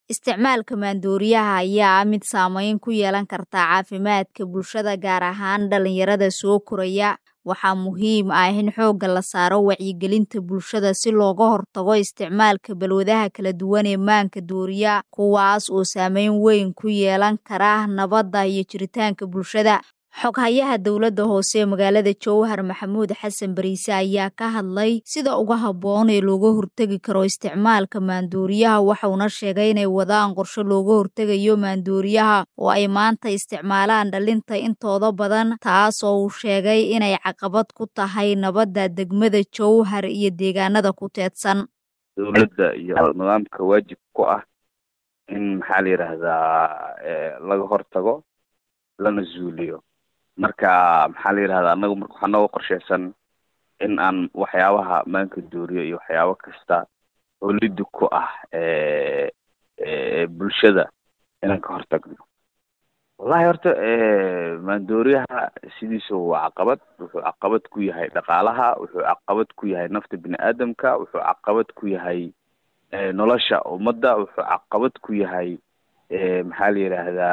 Isticmaalka maandooriyaha ayaa ah mid saameyn ku yeelan karta caafimaadka bulshada gaar ahaan dhalinyarada soo koraya. Waxaa muhiim ah in xoogga la saaro wacyigelinta bulshada si looga hortago isticmaalka balwadaha kala duwan ee maanka dooriya kuwaas oo saameyn weyn ku yeelan kara nabadda iyo jiritaanka bulshada. Xoghayaha dowladda hoose ee magaalada Jowhar Maxamuud Xasan Bariise ayaa ka hadlay sida ugu habboon ee looga hortagi karo isticmaalka maandooriyaha waxauna sheegay inay wadaan qorshe looga hortagayo maandooriyaha oo ay maanta isticmaalaan dhalinta intooda badan taas oo uu sheegay inay caqabad ku tahay nabadda degmada Jowhar iyo deegaanada ku teedsan. dowladda iyo nidaamka waajib ku ah in maxaa la yidhaahdaa laga hortago lana zuuliyo marka maxaa la yidhahdaa anagu marka waxaa nooga qorsheysan in aan waxyaabaha maanka dooriyo iyo waxyaabo kasta oo liddi ku ah bulshada inaan ka hortagno wallahi horta maandooriyaha sidiisa waa caqabad wuxuu caqabad ku yahay dhaqaalaha wuxuu caqabad ku yahay nafta bini aadamka wuxuu caqabad ku yahay nolosha ummadda wuxuu caqabad ku yahay maxaa la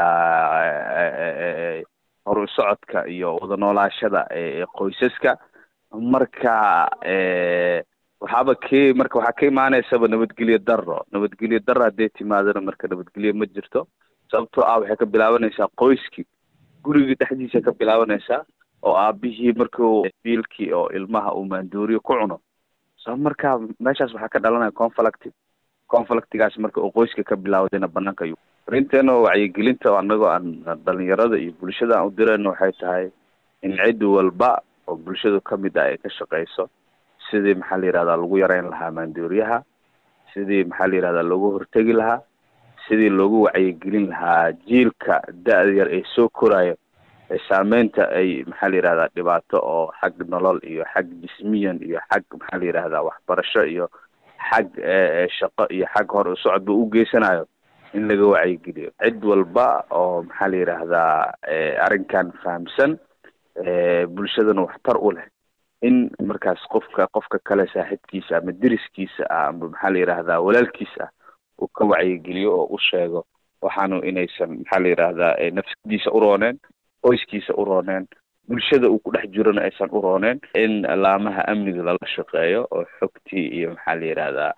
yidhaahdaa horu socodka iyo wada noolaashada qoysaska marka waxaaba ke marka waxaa ka imaaneysaba nabadgelyo daro nabadgelyo daro haddee timaadana marka nabadgelyo ma jirto sababtoo ah waxay ka bilaabanaysaa qoyskii gurigii dhexdiisa ka bilaabanaysaa oo aabihii markuu biilkii oo ilmaha uu maandooriyo ku cuno so marka meeshaas waxaa ka dhalanaya conflict conflictigaas marka uu qoyska ka bilaawdayna banaanka ayuu arinteena wacyigelinta anagoo aan dhalinyarada iyo bulshada aan u dirayno waxay tahay in cid walba oo bulshadu kamid ah ay ka shaqeyso sidii maxaa la yihahdaa lagu yareyn lahaa maandooriyaha sidii maxaa la yihahdaa loogu hortegi lahaa sidii loogu wacyigelin lahaa jiilka da-da yar ee soo korayo ee saameynta ay maxaa la yihahdaa dhibaato oo xag nolol iyo xag jismiyan iyo xag maxaa la yihahdaa waxbarasho iyo xag shaqo iyo xag hor u socodba u geysanayo in laga wacyigeliyo cid walba oo maxaa la yidhaahdaa arrinkan fahamsan bulshadana waxtar u leh in markaas qofka qofka kale saaxiibkiisa ama deriskiisa ah ama maxaa la yidhaahdaa walaalkiis ah uu ka wacyigeliyo oo u sheego waxaanu inaysan maxaa la yidhaahdaa nafsadiisa u rooneen qoyskiisa u rooneen bulshada uu ku dhex jirona aysan u rooneen in laamaha amniga lala shaqeeyo oo xogtii iyo maxaa la yidhaahdaa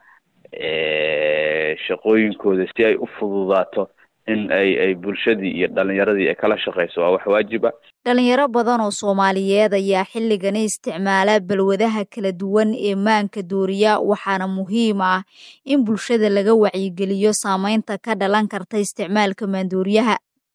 shaqooyinkooda si ay u fududaato in ay ay bulshadii iyo dhalinyaradii ay kala shaqeyso waa wax waajiba dhalinyaro badan oo soomaaliyeed ayaa xilligani isticmaala balwadaha kala duwan ee maanka dooriya waxaana muhiim ah in bulshada laga wacyigeliyo saameynta ka dhalan karta isticmaalka maandooriyaha